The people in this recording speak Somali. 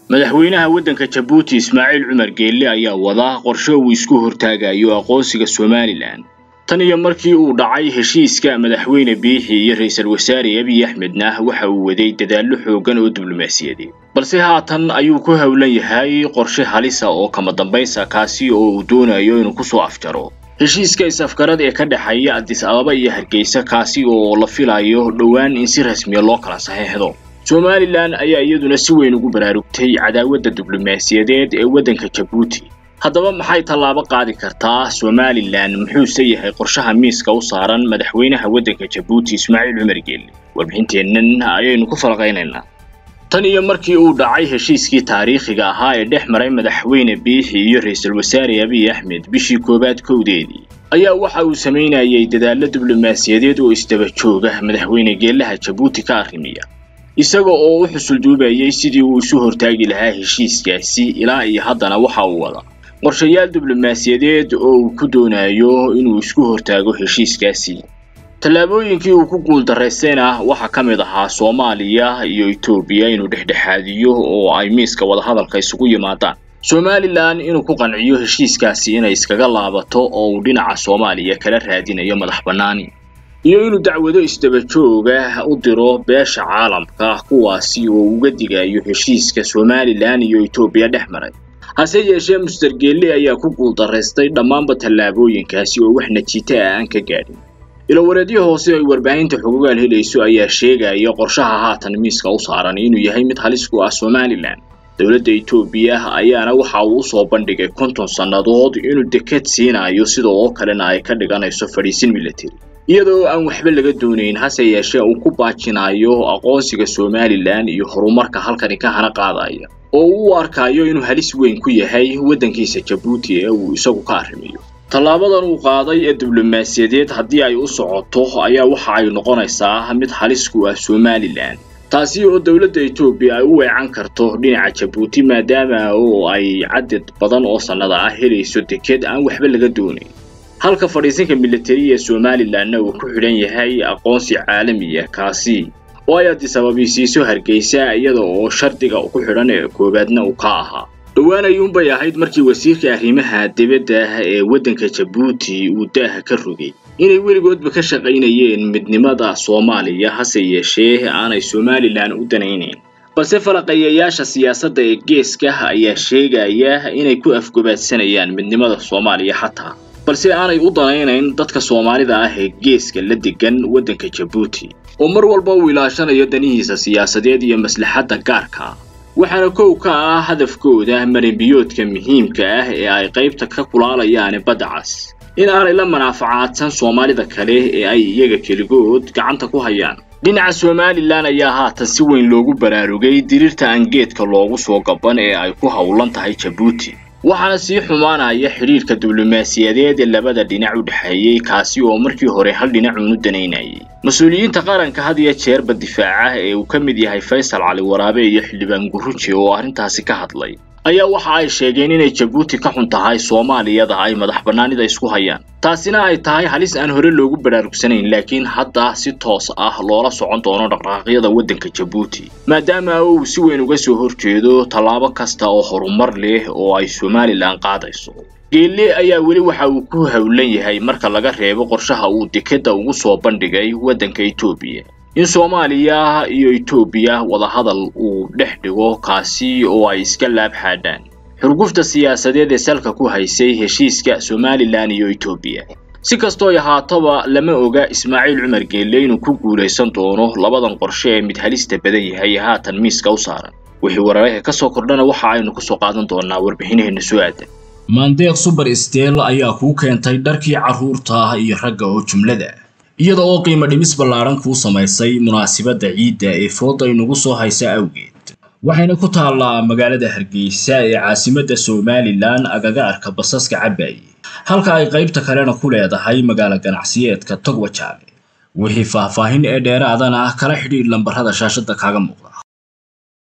madaxweynaha waddanka jabuuti ismaaciil cumar geelle ayaa wada qorshe uu isku hortaagayo aqoonsiga somalilan tan iyo markii uu dhacay heshiiska madaxweyne biixi iyo ra-iisul wasaare abiy axmedna waxa uu waday dadaallo xooggan oo diblomaasiyadeed balse haatan ayuu ku howlan yahay qorshe halisa oo kama dambaysa kaasi oo uu doonayo inuu kusoo afjaro heshiiska is-afgarad ee ka dhexeeya adis ababa iyo hargeysa kaasi oo la filayo dhowaan in si rasmiya loo kala saxeexdo somalilan ayaa iyaduna si weyn ugu baraarugtay cadaawadda diblomaasiyadeed ee waddanka jabuuti haddaba maxay tallaabo qaadi kartaa somalilan muxuuse yahay qorshaha miiska u saaran madaxweynaha waddanka jabuuti ismaaciil cumar geelle warbixinteennan ayaynu ku falaqaynaynaa tan iyo markii uu dhacay heshiiskii taariikhiga ahaa ee dhex maray madaxweyne biixi iyo ra-iisul wasaare abiy axmed bishii koowaad kowdeedii ayaa waxa uu samaynayay dadaallo diblomaasiyadeed oo isdaba jooga madaxweyne geellaha jabuuti ka arrimiya isaga oo u xusulduubayay sidii uu isu hortaagi lahaa heshiiskaasi ilaa iyo haddana waxa uu wada qorshayaal diblomaasiyadeed oo uu ku doonayo inuu isku hortaago heshiiskaasi tallaabooyinkii uu ku guuldarraystayna waxaa ka mid ahaa soomaaliya iyo etoobiya inuu dhexdhexaadiyo oo ay miiska wadahadalka isugu yimaadaan somalilan inuu ku qanciyo heshiiskaasi inay iskaga laabato oo uu dhinaca soomaaliya kala raadinayo madax bannaani iyo inuu dacwado isdaba jooga u diro beesha caalamka kuwaasi oo uga digayo heshiiska somalilan iyo etoobiya dhex maray hase yeeshee muster geelle ayaa ku guuldarraystay dhammaanba tallaabooyinkaasi oo wax najiita ah aan ka gaadhin ilowareedyo hoose ay warbaahinta xugugaal helayso ayaa sheegaya qorshaha haatan miiska u saaran inuu yahay mid halis ku ah somalilan dowladda etoobiya ayaana waxa uu usoo bandhigay konton sannadood inuu deked siinayo sida oo kalena ay ka dhiganayso fadhiisin military iyadoo aan waxba laga doonayn hase yeeshee uu ku baajinayo aqoonsiga somalilan iyo horumarka halkani ka hana qaadaya oo uu u arkayo inuu halis weyn ku yahay waddankiisa jabuuti ee uu isagu ka arrimayo tallaabadan uu qaaday ee diblomaasiyadeed haddii ay u socoto ayaa waxa ay noqonaysaa mid halis ku ah somalilan taasi oo dowladda etoobiya ay u weecan karto dhinaca jabuuti maadaama oo ay cadad badan oo sannada ah helayso deked aan waxba laga doonayn halka fadhiisinka militari ee somalilanna uu ku xidhan yahay aqoonsi caalamiya kaasi oo ay adisababisiiso hargeysa iyada oo shardiga ku xidhan ee koowaadna uu ka ahaa dhowaan ayuunbay ahayd markii wasiirka arrimaha dibadda ee waddanka jabuuti uu daaha ka rogay inay weligoodba ka shaqaynayeen midnimada soomaaliya hase yeeshee aanay somalilan u danaynayn balse falaqeeyayaasha siyaasadda ee geeska ayaa sheegaya inay ku afgobaadsanayaan midnimada soomaaliya xataa balse aanay u danaynayn dadka soomaalida ah ee geeska la degan waddanka jabuuti oo mar walba uu ilaashanayo danihiisa siyaasadeed iyo maslaxadda gaarka waxaana kow ka ah hadafkooda marinbiyoodka muhiimka ah ee ay qaybta ka kulaalayaan badda cas in aanay la manaafacaadsan soomaalida kale ee ay iyaga keligood gacanta ku hayaan dhinaca somalilan ayaa haatan si weyn loogu baraarugay diriirta aan geedka loogu soo gaban ee ay ku howlan tahay jabuuti waxaana sii xumaanaya xidhiirka diblomaasiyadeed ee labada dhinac u dhexeeyey kaasi oo markii hore hal dhinacuun u danaynayay mas-uuliyiinta qaranka had iyo jeerba difaaca ee uu ka mid yahay faysal cali waraabe iyo xildhibaan guruji oo arrintaasi ka hadlay ayaa waxa ay sheegeen inay jabuuti ka xun tahay soomaaliyada ay madax bannaanida isku hayaan taasina ay tahay halis aan hore loogu baraarugsanayn laakiin hadda si toos ah loola socon doono dhaqdhaqaaqyada waddanka jabuuti maadaama uu si weyn uga soo horjeedo tallaabo kasta oo horumar leh oo ay somalilan qaadayso geelle ayaa weli waxa uu ku howlan yahay marka laga reebo qorshaha uu dekeda ugu soo bandhigay waddanka etoobiya in soomaaliya iyo etoobiya wadahadal uu dhex dhigo kaasi oo ay iska laab xaadhaan xurgufta siyaasadeed ee salka ku haysay heshiiska somalilan iyo etoobiya si kastooy ahaataba lama oga ismaaciil cumar geelle inuu ku guulaysan doono labadan qorshe ee mid halista badan yahay ee haatan miiska u saaran wixii warareha ka soo kordhana waxa aynu kusoo qaadan doonaa warbixinaheena soo aadan maandeeq suber steel ayaa kuu keentay dharkii carruurta iyo ragga oo jumlada iyada oo qiimo dhimis ballaadhan kuu samaysay munaasibadda ciidda ee fooda inugu soo haysa awgeed waxayna ku taallaa magaalada hargeysa ee caasimadda somalilan agaga arka basaska cabaaye halka ay qaybta kalena ku leedahay magaalo ganacsiyeedka togwajaale wixii faahfaahin ee dheeraadana kala xidhiidh lambarrada shaashadda kaaga muuqda